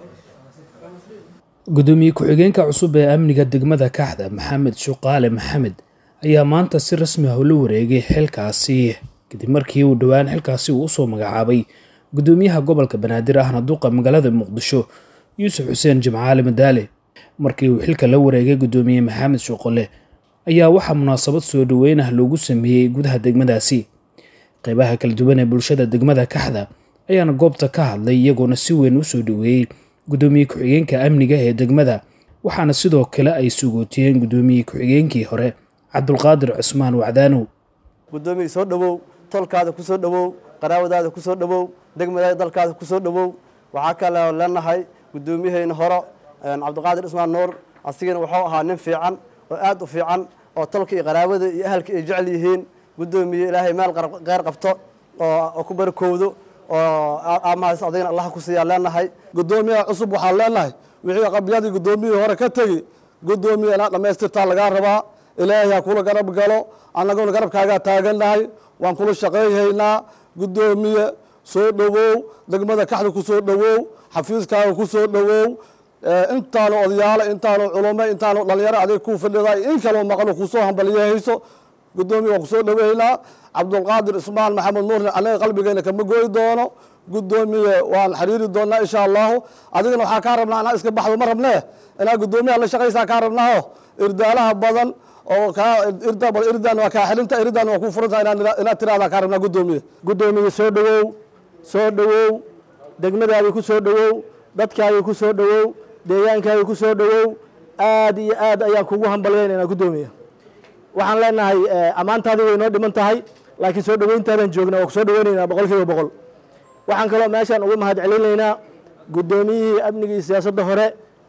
gudoomiye ku-xigeenka cusub ee amniga degmada kaxda maxamed shuqaale maxamed ayaa maanta si rasmi ah ula wareegay xilkaasi kadib markii uu dhowaan xilkaasi uu usoo magacaabay gudoomiyaha gobolka banaadir ahna duqa magaalada muqdisho yuusuf xuseen jimcaali madaale markii uu xilka la wareegay gudoomiye maxamed shuqale ayaa waxaa munaasabad soo dhoweyn ah loogu sameeyey gudaha degmadaasi qeybaha kala duwan ee bulshada degmada kaxda ayaana goobta ka hadlay iyagoona si weyn u soo dhoweeyey gudoomiye ku-xigeenka amniga ee degmada waxaana sidoo kale ay sugootiyeen gudoomiye ku-xigeenkii hore cabdulqaadir cusmaan wacdaanow gudoomiye soo dhowow tolkaada ku soo dhowow qaraawadaada ku soo dhowow degmadaada dalkaada ku soo dhowow waxaa kaloo leenahay gudoomiyaheyna hore cabdiqaadir cusmaan nuur asigana wuxuu ahaa nin fiican oo aad u fiican oo tolka iyo qaraabada iyo ahalka ay jecel yihiin gudoomiye ilaahay meel qeyr qabto oo ku barakowdo oo aamahaas adigana allah ku siiyaa leenahay gudoomiyaha cusub waxaan leenahay wixii qabyadii gudoomiyihii hore ka tegi gudoomiye inaad dhammaystirtaa lagaa rabaa ilaahay ha kula garab galo annaguna garabkaagaa taagannahay waan kula shaqayhaynaa gudoomiye soo dhowow degmada kaxda ku soo dhowow xafiiskaaga ku soo dhowow intaanu odayaalo intaanu culumo intaanu dhalinyaro adig ku fadhida in kaloo maqlo kusoo hambaliyahayso gudoomiye waan kusoo dhoweynaa cabdulqaadir ismaan maxamed nuurna anaga qalbigeena kama goyi doono gudoomiye waan xiriiri doonaa insha allahu adigana waxaa kaa rabnaa inaa iska baxdo ma rabnee inaa gudoomiyaha la shaqaysaa kaa rabnaaho irdaalaha badan oo kaa irda badan irdan waa kaa xilinta irdan waa ku furantaha inaad tiraahdaa kaa rabnaa gudoomiye gudoomiye soo dhowow soo dhowow degmadaadii ku soo dhowow dadkaagii ku soo dhowow deegaankaagii ku soo dhowow aad iyo aad ayaan kugu hambalyeynayna gudoomiye waxaan leenahay ammaantaadii way noo dhiman tahay laakiin soo dhoweyntaadan joognaa waa ku soo dhoweynaynaa boqol kiiba boqol waxaan kaloo meeshaan uga mahad celinaynaa guddoomiyihii amnigii siyaasadda hore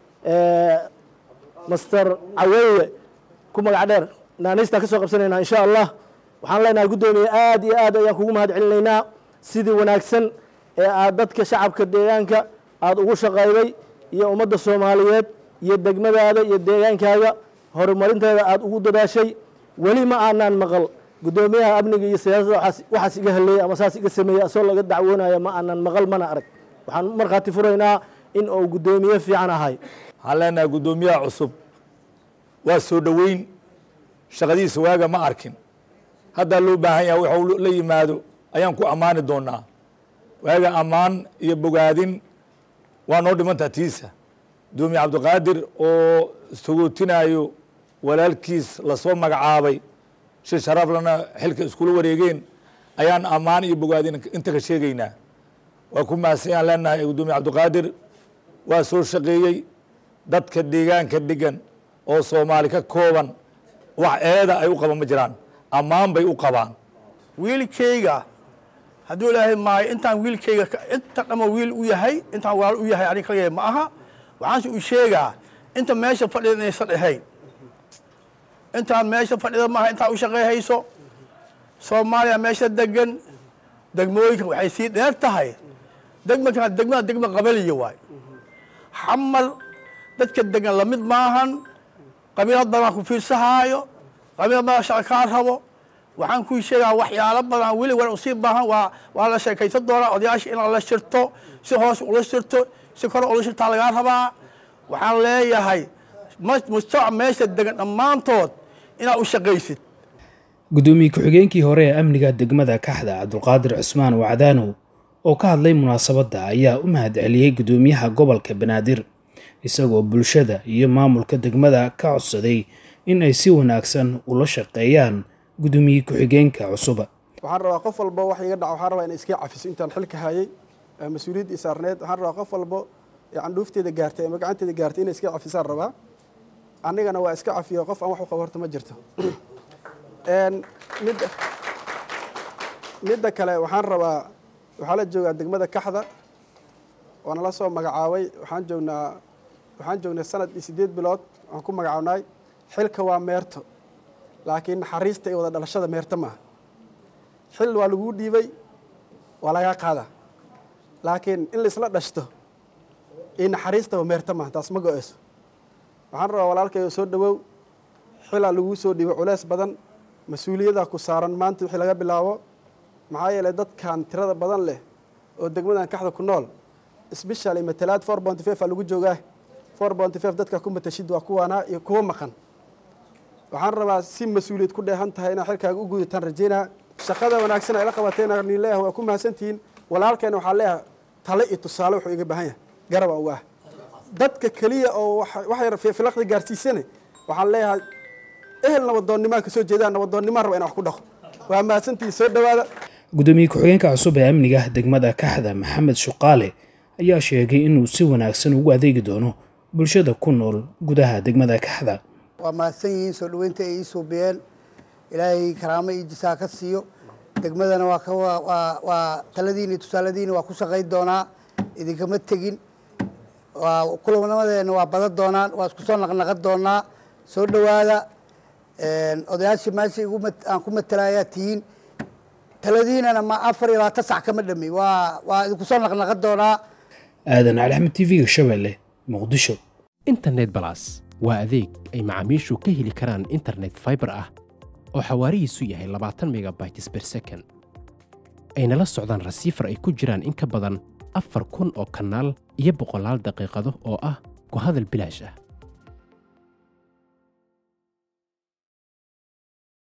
master caweeye ku magac dheer naaniistaan ka soo qabsanaynaa insha allah waxaan leenahay guddoomiye aad iyo aad ayaan kugu mahad celinaynaa sidii wanaagsan ee aad dadka shacabka deegaanka aada ugu shaqayday iyo ummadda soomaaliyeed iyo degmadaada iyo deegaankaaga horumarinteeda aada ugu dadaashay weli ma aanaan maqal guddoomiyaha amniga iyo siyaasadda waxaas iga haleeyey ama saas iga sameeyey asoo laga dacwoonaya ma aanan maqal mana arag waxaan markhaati furaynaa in uu guddoomiye fiican ahay waxaan leenahay guddoomiyaha cusub waa soo dhoweyn shaqadiisa waaga ma arkin haddaa loo baahan yaha waxuu la yimaado ayaan ku ammaani doonaa waaga ammaan iyo bogaadin waa noo dhimantaa tiisa guddoomiye cabdiqaadir oo sagootinaayo walaalkiis lasoo magacaabay shi sharaflana xilka iskula wareegeen ayaan ammaan iyo bogaadin inta ka sheegaynaa waa ku mahadsan leenahay guddoomiye cabdiqaadir waa soo shaqeeyey dadka deegaanka degan oo soomaali ka kooban wax eeda ay u qaban ma jiraan ammaan bay u qabaan wiilkayga hadduu ilaahay maayo intaan wiilkayga inta dhama wiil u yahay intaan walaal u yahay anig kaligay ma aha waxaanse u sheegaa inta meesha fadhida inaysan ahayn intaan meesha fadhida maaha intaa u shaqeyhayso soomaaliya meesha degan degmooyinka waxay sii dheer tahay degmaka degmada degma qabaliya waay xamal dadka degan lamid maahan qabiilad badan ku fiirsahaayo qabiilad badan shaqa kaa rabo waxaan kuu sheegaa waxyaalo badan weli war usii baahan waa waa la sheekaysan doonaa odayaasha inaad la shirto si hoos ula shirto si kore ula shirtaa lagaa rabaa waxaan leeyahay mujtamac meesha degan dhammaantood inaad u shaqaysid gudoomiye ku-xigeenkii hore ee amniga degmada kaxda cabdulqaadir cusmaan wacdaanow oo ka hadlay munaasabadda ayaa u mahad celiyey gudoomiyaha gobolka banaadir isagoo bulshada iyo maamulka degmada ka codsaday in ay si wanaagsan ula shaqeeyaan gudoomiye ku-xigeenka cusuba waxaan rabaa qof walbo wax iga dhaca waxaan rabaa ina iska cafiso intaan xilka hayay mas-uuliyaddii saarneed waxaan rabaa qof walbo ee candhuufteeda gaartay ama gacanteeda gaartay inay iska cafisaan rabaa anigana waa iska cafiyo qof aan wax u qabo horta ma jirto midda midda kale waxaan rabaa waxaa la joogaa degmada kaxda waana la soo magacaabay waxaan joognaa waxaan joognay sanad iyo siddeed bilood waan ku magacaabnay xilka waa meerto laakiin naxariista iyo wada dhalashada meerto maaha xil waa laguu dhiibay waa lagaa qaadaa laakiin in laisla dhashto iyo naxariistaba meerto maaha taas ma go-eyso waxaan rabaa walaalkayga soo dhowow xilaa laguu soo dhiibay culeys badan mas-uuliyaddaa ku saaran maanta wixii laga bilaabo maxaa yeelay dadkan tirada badan leh oo degmadan kaxda ku nool specially matalaad four bounty five aa lagu joogaa four bounty five dadka ku matashid waa kuwaana iyo kuwa maqan waxaan rabaa si mas-uuliyad ku dheehan tahay inaad xilkaaga u gudataan rajeynaa shaqada wanaagsan ay la qabateena nin leeyahay waa ku mahadsantihiin walaalkeena waxaa leeyahay tale iyo tusaale wuxuu iga baahan yahay garaba uga ah dadka keliya oo waxay filaqda gaarsiisane waxaan leeyahay ehel nabadoonnimaa ka soo jeedaan nabadoonnimaa raba ina wax ku dhaqo waa mahadsantihiin soo dhowaada gudoomiye ku-xigeenka cusub ee amniga degmada kaxda maxamed shuqaale ayaa sheegay inuu si wanaagsan ugu adeegi doono bulshada ku nool gudaha degmada kaxda waa mahadsan yihiin soo dhoweynta ay ii suubiyeen ilaahay karaamo iyo jisaa ka siiyo degmadana waa waa taladiini tusaaladiini waa ku shaqayn doonaa idinkama tegin waa kulamadeena waa badan doonaan waa isku soo naqnaqan doonaa soo dhowaada odayaashii meesha aan ku matelayaa tihiin taladiinana ma afar iyo labaatan sac kama dhami waa waa idinku soo naqnaqan doonaa aadan cali axmed t v-ga shabeelle muqdisho internet balas waa adeeg ay macaamiishu ka heli karaan internet fiber ah oo xawaarihiisu yahay labaatan megabytes ber second ayna la socdaan rasiifar ay ku jiraan in ka badan afar kun oo kanaal iyo boqolaal daqiiqado oo ah ku hadal bilaash ah